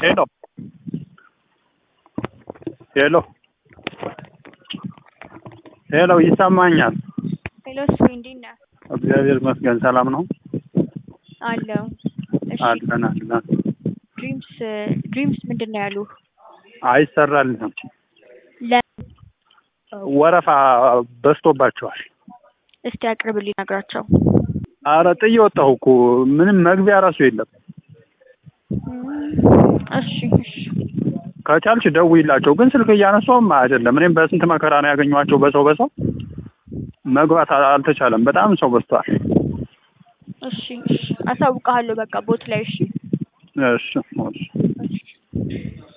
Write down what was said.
ሄሎ ሄሎ ሄሎ ይሰማኛል። ሄሎ እሱ እንዴት ነህ? እግዚአብሔር ይመስገን ሰላም ነው። አለው። እሺ አለን አለን። ድሪምስ ድሪምስ ምንድን ነው ያሉ? አይሰራልንም። ለምን? ወረፋ በዝቶባቸዋል። እስቲ አቅርብልኝ ነግራቸው። አረ ጥዬ ወጣሁ እኮ ምንም መግቢያ ራሱ የለም። እሺ እሺ ከቻልሽ ደውይላቸው፣ ግን ስልክ እያነሳውም አይደለም። እኔም በስንት መከራ ነው ያገኘኋቸው። በሰው በሰው መግባት አል- አልተቻለም። በጣም ሰው በዝቷል። እሺ እሺ አሳውቅሃለሁ በቃ ቦት ላይ እሺ እሺ እሺ። እሺ